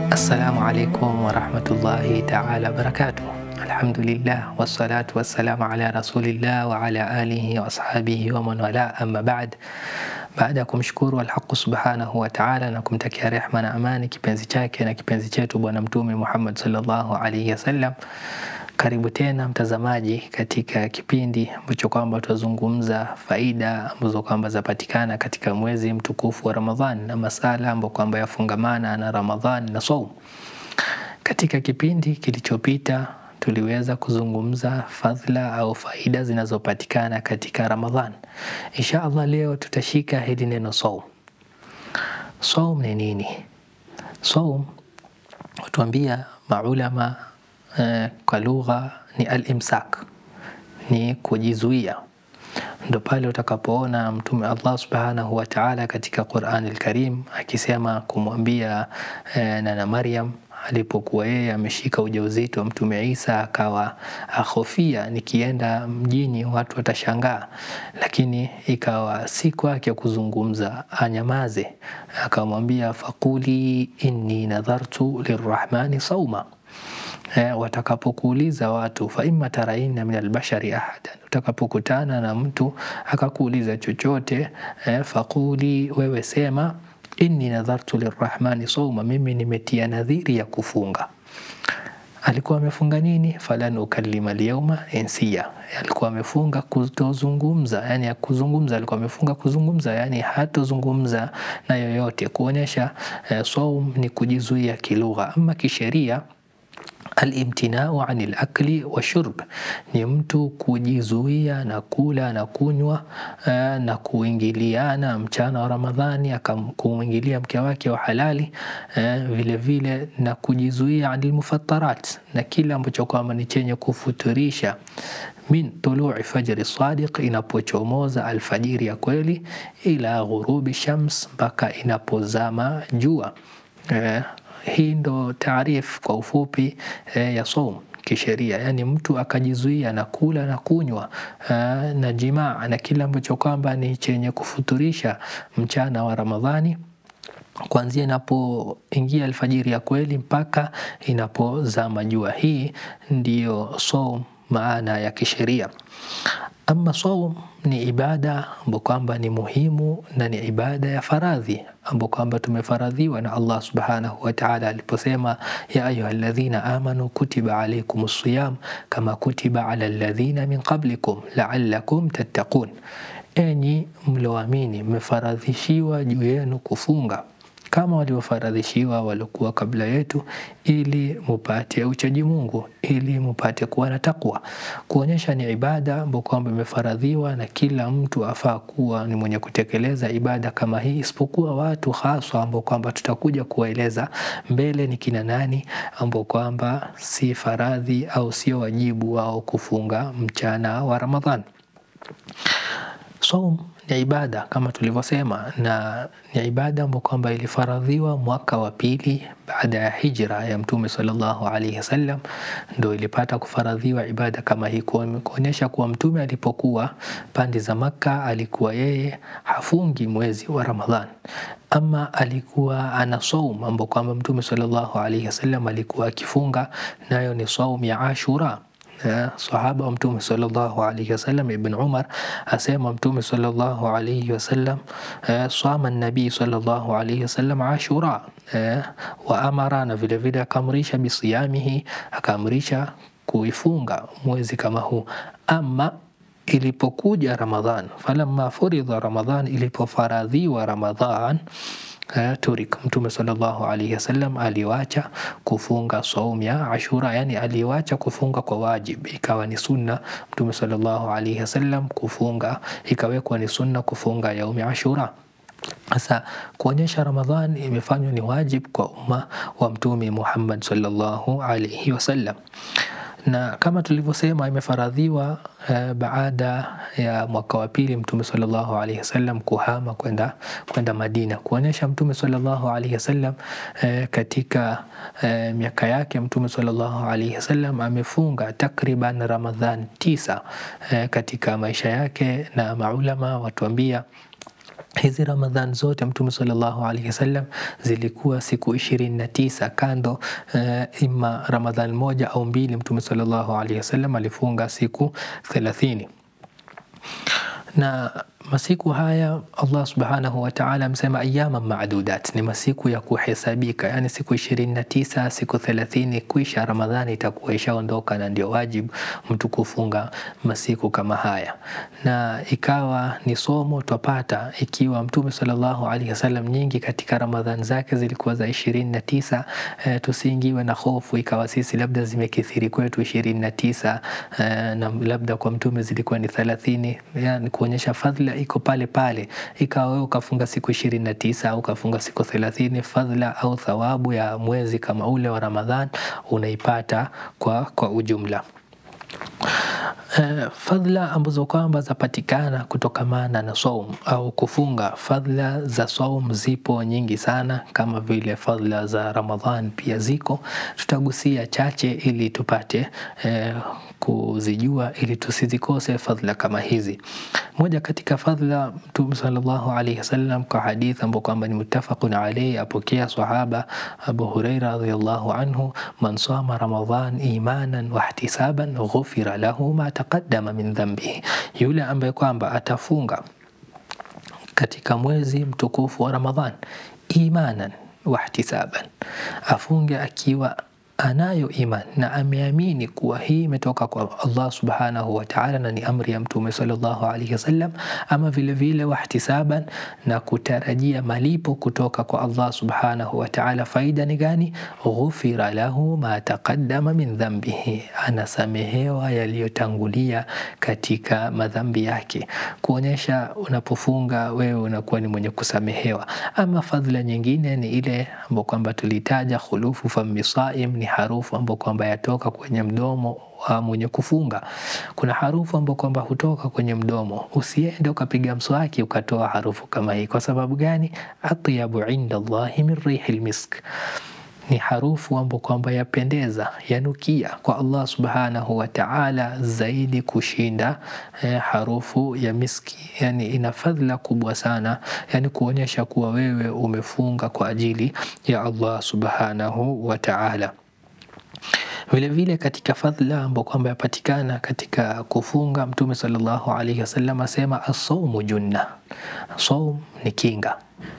Assalamu alaikum warahmatullahi taala wabarakatuh. Alhamdulillah wassalatu wassalamu ala rasulillah wa ala alihi wa ashabihi wa man wala, amma baad. Baada ya kumshukuru Alhaqu subhanahu wa taala na kumtakia rehma na amani kipenzi chake na kipenzi chetu Bwana Mtume Muhammad sallallahu alaihi wasallam, karibu tena mtazamaji katika kipindi ambacho kwamba tutazungumza faida ambazo kwamba zapatikana katika mwezi mtukufu wa Ramadhan na masala ambayo kwamba yafungamana na Ramadhan na saum. Katika kipindi kilichopita tuliweza kuzungumza fadhila au faida zinazopatikana katika Ramadhan. Insha Allah leo tutashika hili neno saum. Saum ni nini? Saum watuambia maulama eh, kwa lugha ni al-imsak, ni kujizuia. Ndo pale utakapoona Mtume Allah subhanahu wa ta'ala katika Qur'an al-Karim akisema kumwambia eh, nana Maryam alipokuwa yeye ameshika ujauzito wa Mtume Isa akawa ahofia, nikienda mjini watu watashangaa, lakini ikawa si kwake kuzungumza, anyamaze. Akamwambia faquli inni nadhartu lirrahmani sauma Eh, watakapokuuliza watu fa imma taraina min albashari ahadan, utakapokutana na mtu akakuuliza chochote eh, faquli, wewe sema inni nadhartu lirrahmani sauma, mimi nimetia nadhiri ya kufunga. Alikuwa amefunga nini? falan ukallima lyauma insia, alikuwa amefunga kutozungumza, yani ya kuzungumza, alikuwa amefunga kuzungumza, yani hatozungumza na yoyote, kuonyesha eh, saum ni kujizuia kilugha. Ama kisheria Alimtinau ani lakli washurb ni mtu kujizuia na kula na kunywa na kuingiliana mchana wa Ramadhani, akamkuingilia mke wake wa halali vile vile, na kujizuia anil mufattarat, na kila ambacho kwamba ni chenye kufuturisha min tului fajri sadiq, inapochomoza alfajiri ya kweli, ila ghurubi shams, mpaka inapozama jua. Hii ndo taarif kwa ufupi eh, ya saum kisheria, yaani mtu akajizuia na kula na kunywa eh, na jimaa na kila ambacho kwamba ni chenye kufuturisha mchana wa Ramadhani kuanzia inapoingia alfajiri ya kweli mpaka inapozama jua. Hii ndiyo saum maana ya kisheria. Ama saum ni ibada ambayo kwamba ni muhimu na ni ibada ya faradhi ambayo kwamba tumefaradhiwa na Allah subhanahu wa ta'ala aliposema, ya ayuha alladhina amanu kutiba alaykum siyam kama kutiba ala alladhina min qablikum la'allakum tattaqun, enyi mlioamini mmefaradhishiwa juu yenu kufunga kama waliofaradhishiwa waliokuwa kabla yetu, ili mupate uchaji Mungu, ili mupate kuwa na takwa, kuonyesha ni ibada ambayo kwamba imefaradhiwa na kila mtu afaa kuwa ni mwenye kutekeleza ibada kama hii, isipokuwa watu haswa ambao kwamba tutakuja kuwaeleza mbele ni kina nani ambao kwamba si faradhi au sio wajibu wao kufunga mchana wa Ramadhani. Saum ni ibada kama tulivyosema, na ni ibada ambayo kwamba ilifaradhiwa mwaka wa pili baada ya hijra ya Mtume sallallahu alaihi wasallam, ndo ilipata kufaradhiwa ibada kama hii, kuonyesha kuwa Mtume alipokuwa pande za Makka alikuwa yeye hafungi mwezi wa Ramadhan, ama alikuwa ana saum ambao kwamba Mtume sallallahu alaihi wasallam alikuwa akifunga, nayo ni saum ya Ashura. Sahaba wa Mtume sallallahu alaihi wasallam Ibn Umar asema Mtume sallallahu alaihi wasallam sama nabii sallallahu alaihi wasallam Ashura wa amara, na vile vile akaamrisha bisiyamihi, akaamrisha kuifunga mwezi kama huu. Ama ilipokuja Ramadhan, falamma furidha Ramadhan, ilipofaradhiwa Ramadhan turik Mtume sallallahu alaihi wasallam aliwacha kufunga saum ya Ashura, yani aliwacha kufunga kwa wajib, ikawa ni sunna. Mtume sallallahu alaihi wasallam kufunga, ikawekwa ni sunna kufunga yaumi Ashura. Sasa kuonyesha Ramadhan imefanywa ni wajib kwa umma wa Mtume Muhammad sallallahu alaihi wasallam na kama tulivyosema imefaradhiwa eh, baada ya mwaka wa pili Mtume sallallahu alaihi wasallam kuhama kwenda kwenda Madina, kuonyesha Mtume sallallahu alaihi wasallam eh, katika eh, miaka yake Mtume sallallahu alaihi wasallam amefunga takriban Ramadhan tisa eh, katika maisha yake, na maulama watuambia hizi Ramadhan zote Mtume sallallahu alaihi wasallam zilikuwa siku ishirini na tisa kando uh, ima Ramadhan moja au mbili, Mtume sallallahu alaihi wasallam alifunga siku thelathini na masiku haya Allah subhanahu wa ta'ala amesema ayama maadudat, ni masiku ya kuhesabika, yani siku ishirini na tisa siku thelathini kwisha Ramadhani itakuwa ishaondoka, na ndio wajibu mtu kufunga masiku kama haya. Na ikawa ni somo twapata ikiwa Mtume sallallahu alaihi wasallam nyingi katika Ramadhani zake zilikuwa za ishirini na tisa e, tusiingiwe na hofu ikawa sisi labda zimekithiri kwetu ishirini na tisa e, na labda kwa Mtume zilikuwa ni thelathini yani kuonyesha fadhila iko pale pale. Ikawa wewe ukafunga siku ishirini na tisa au ukafunga siku thelathini, fadhila au thawabu ya mwezi kama ule wa Ramadhan unaipata kwa, kwa ujumla. Uh, fadhila ambazo kwamba zapatikana kutokamana na saum au kufunga. Fadhila za saum zipo nyingi sana, kama vile fadhila za Ramadhan pia ziko. Tutagusia chache ili tupate uh, kuzijua ili tusizikose fadhila kama hizi. Moja katika fadhila Mtume sallallahu alaihi wasallam kwa hadithi ambayo kwamba ni muttafaqun alayhi, apokea sahaba Abu Huraira radhiyallahu anhu, man sama Ramadhan imanan wa ihtisaban ghufira lahu ma taqaddama min dhanbihi, yule ambaye kwamba atafunga katika mwezi mtukufu wa Ramadhan imanan wa ihtisaban, afunge akiwa anayo iman na ameamini kuwa hii imetoka kwa Allah subhanahu wa ta'ala na ni amri ya Mtume sallallahu alaihi wasallam, ama vile vile wahtisaban, na kutarajia malipo kutoka kwa Allah subhanahu wa ta'ala. Faida ni gani? Ghufira lahu ma taqaddama min dhanbihi, anasamehewa yaliyotangulia katika madhambi yake, kuonyesha unapofunga wewe unakuwa ni mwenye kusamehewa. Ama fadhila nyingine ni ile ambayo kwamba tulitaja khulufu fami saim ni harufu ambayo kwamba yatoka kwenye mdomo wa mwenye kufunga. Kuna harufu ambayo kwamba hutoka kwenye mdomo. Usiende ukapiga mswaki ukatoa harufu kama hii. Kwa sababu gani? atyabu inda Allahi min rihil misk ni harufu ambayo kwamba yapendeza yanukia kwa Allah subhanahu wa ta'ala zaidi kushinda eh, harufu ya miski. Yani ina fadhila kubwa sana, yani kuonyesha kuwa wewe umefunga kwa ajili ya Allah subhanahu wa ta'ala. Vile vile katika fadhila ambayo kwamba yapatikana katika kufunga, Mtume sallallahu alaihi wasallam asema asaumu junna, saum ni kinga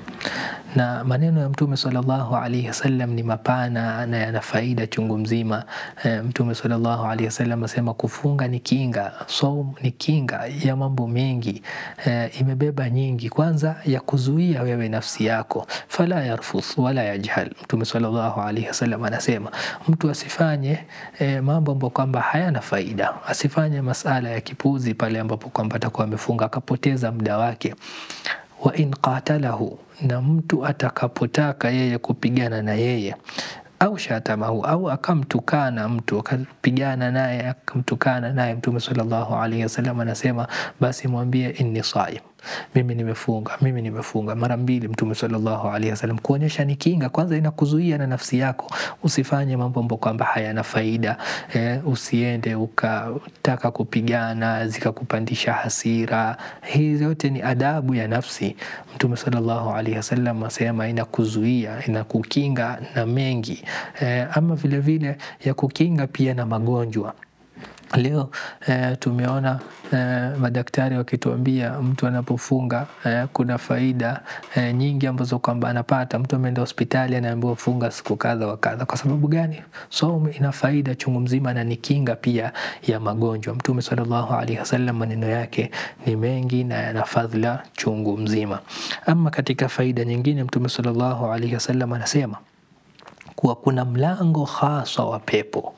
na maneno ya Mtume sallallahu alaihi wasallam ni mapana na yana faida chungu mzima. E, Mtume sallallahu alaihi wasallam asema kufunga ni kinga, saum ni kinga ya mambo mengi. E, imebeba nyingi. Kwanza ya kuzuia wewe nafsi yako, fala yarfuth wala yajhal. Mtume sallallahu alaihi wasallam anasema mtu asifanye e, mambo ambayo kwamba hayana faida, asifanye masala ya kipuzi pale ambapo kwamba atakuwa amefunga akapoteza muda wake wa in qatalahu, na mtu atakapotaka yeye kupigana na yeye au shatamahu au akamtukana mtu akapigana naye akamtukana naye, Mtume sallallahu alaihi wasallam anasema basi mwambie inni saim, mimi nimefunga, mimi nimefunga mara mbili. Mtume sallallahu alaihi wasallam kuonyesha ni kinga. Kwanza inakuzuia na nafsi yako, usifanye mambo ambayo kwamba hayana faida eh, usiende ukataka kupigana zikakupandisha hasira. Hii yote ni adabu ya nafsi. Mtume sallallahu alaihi wasallam asema inakuzuia, inakukinga na mengi eh, ama vile vile ya kukinga pia na magonjwa. Leo eh, tumeona eh, madaktari wakituambia mtu anapofunga eh, kuna faida eh, nyingi ambazo kwamba anapata. Mtu ameenda hospitali anaambiwa funga siku kadha wa kadha. Kwa sababu gani? Saumu ina faida chungu mzima na ni kinga pia ya magonjwa. Mtume sallallahu alaihi wasallam maneno yake ni mengi na yana fadhila chungu mzima. Ama katika faida nyingine, Mtume sallallahu alaihi wasallam anasema kuwa kuna mlango hasa wa pepo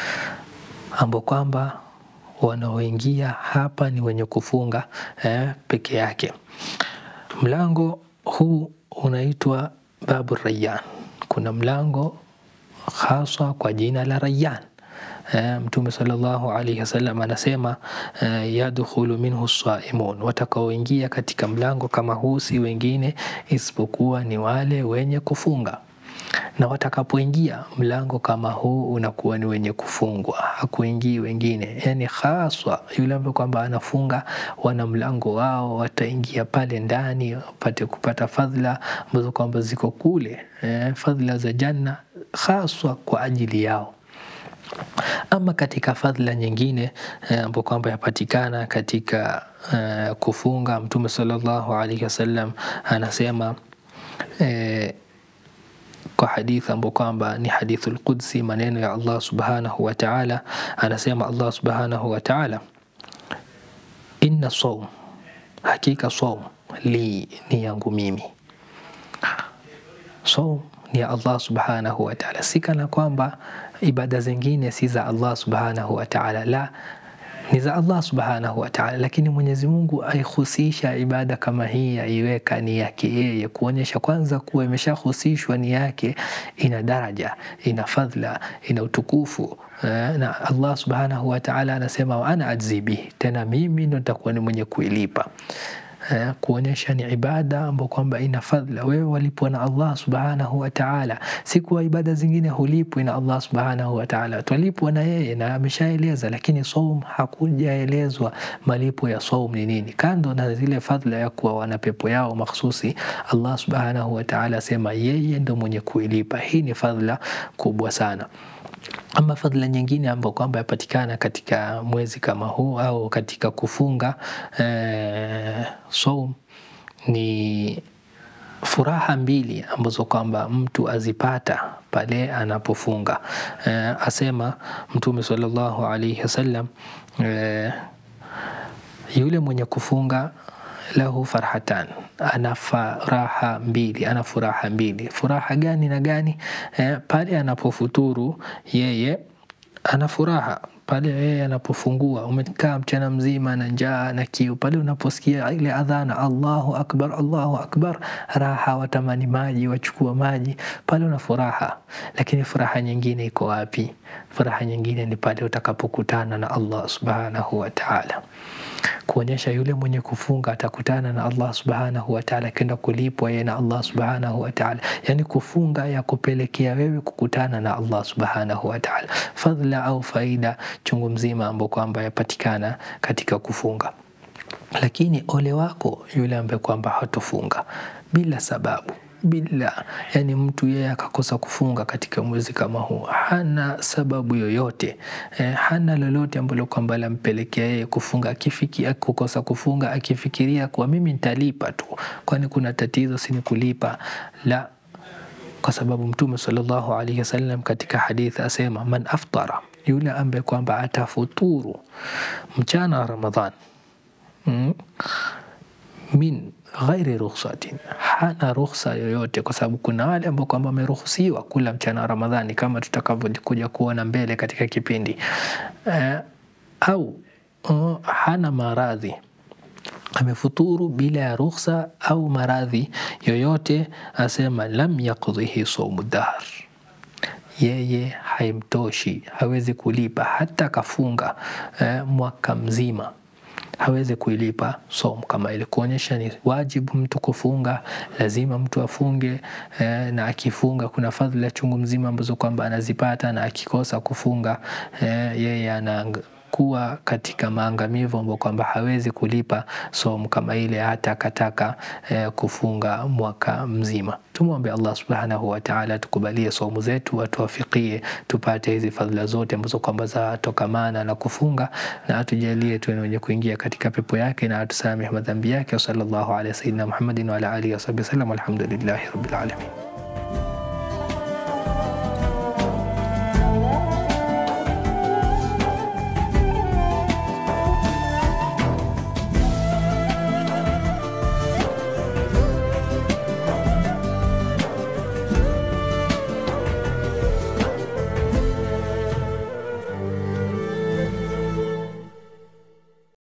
ambao kwamba wanaoingia hapa ni wenye kufunga eh, peke yake. Mlango huu unaitwa babu Rayyan. Kuna mlango haswa kwa jina la Rayyan. Eh, Mtume sallallahu alaihi wasallam anasema eh, yadkhulu minhu saimun, watakaoingia katika mlango kama huu si wengine isipokuwa ni wale wenye kufunga na watakapoingia mlango kama huu unakuwa ni wenye kufungwa, hakuingii wengine, yani haswa yule ambaye kwamba anafunga, wana mlango wao, wataingia pale ndani wapate kupata fadhila ambazo kwamba ziko kule, eh, fadhila za janna haswa kwa ajili yao. Ama katika fadhila nyingine ambayo kwamba yapatikana katika uh, kufunga, Mtume sallallahu alaihi wasallam anasema eh, kwa hadithi ambayo kwamba ni hadithul qudsi, maneno ya Allah subhanahu wa ta'ala, anasema Allah subhanahu wa ta'ala, inna saum, hakika saum li ni yangu mimi. Saum ni ya Allah subhanahu wa ta'ala, si kana kwamba ibada zingine si za Allah subhanahu wa ta'ala, la ni za Allah subhanahu wa ta'ala, lakini Mwenyezi Mungu aihusisha ibada kama hii, aiweka ni yake yeye, kuonyesha kwanza kuwa imeshahusishwa ni yake, ina daraja, ina fadhila, ina utukufu na Allah subhanahu wa ta'ala anasema wa ana ajzi bihi, tena mimi ndo nitakuwa ni mwenye kuilipa kuonyesha ni ibada ambayo kwamba ina fadhila. Wewe walipwa na Allah subhanahu wa ta'ala, si kuwa ibada zingine hulipwi na Allah subhanahu wa ta'ala, twalipwa na yeye na ameshaeleza, lakini saum hakujaelezwa malipo ya saum ni nini, kando na zile fadhila ya kuwa wana pepo yao makhsusi. Allah subhanahu wa ta'ala asema yeye ndo mwenye kuilipa. Hii ni fadhila kubwa sana. Ama fadhila nyingine ambayo kwamba yapatikana katika mwezi kama huu au katika kufunga eh, saum ni furaha mbili ambazo kwamba mtu azipata pale anapofunga. Eh, asema Mtume sallallahu alaihi wasallam eh, yule mwenye kufunga lahu farhatan, ana furaha mbili, ana furaha mbili. Furaha gani na gani? Eh, pale anapofuturu yeye ana furaha pale yeye anapofungua, umekaa mchana mzima na njaa na kiu, pale unaposikia ile adhana Allahu akbar, Allahu akbar, raha, watamani maji, wachukua maji, pale una furaha. Lakini furaha nyingine iko wapi? Furaha nyingine ni pale utakapokutana na Allah subhanahu wa ta'ala kuonyesha yule mwenye kufunga atakutana na Allah subhanahu wa ta'ala, kenda kulipwa yeye na Allah subhanahu wa ta'ala. Yani kufunga ya kupelekea wewe kukutana na Allah subhanahu wa ta'ala, fadhila au faida chungu mzima ambao kwamba yapatikana katika kufunga. Lakini ole wako yule ambaye kwamba hatofunga bila sababu bila yani, mtu yeye akakosa kufunga katika mwezi kama huu, hana sababu yoyote eh, hana lolote ambalo kwamba lampelekea yeye kufunga, akifikia kukosa kufunga, akifikiria kuwa mimi nitalipa tu, kwani kuna tatizo sini kulipa la kwa sababu Mtume sallallahu alaihi wasallam katika hadithi asema, man aftara, yule ambaye kwamba atafuturu mchana wa Ramadhan mm, min ghairi rukhsatin, hana rukhsa yoyote, kwa sababu kuna wale ambao kwamba wameruhusiwa kula mchana wa Ramadhani kama tutakavyokuja kuona mbele katika kipindi uh, au uh, hana maradhi amefuturu bila ya rukhsa au maradhi yoyote, asema lam yaqdhihi saumu dahr, yeye haimtoshi, hawezi kulipa hata akafunga eh, mwaka mzima hawezi kuilipa somu kama ile, kuonyesha ni wajibu mtu kufunga, lazima mtu afunge eh, na akifunga kuna fadhila chungu mzima ambazo kwamba anazipata, na akikosa kufunga eh, yeye ana kuwa katika maangamivu ambao kwamba hawezi kulipa somu kama ile hata akataka eh, kufunga mwaka mzima. Tumwombe Allah subhanahu wa ta'ala tukubalie somu zetu, atuwafikie tupate hizi fadhila zote ambazo kwamba zatokamana na kufunga, na atujalie tuwe wenye kuingia katika pepo yake, na atusamehe madhambi yake. Sallallahu ala sayyidina Muhammadin wa ala alihi wa sahbihi wasallam. Alhamdulillahi rabbil alamin.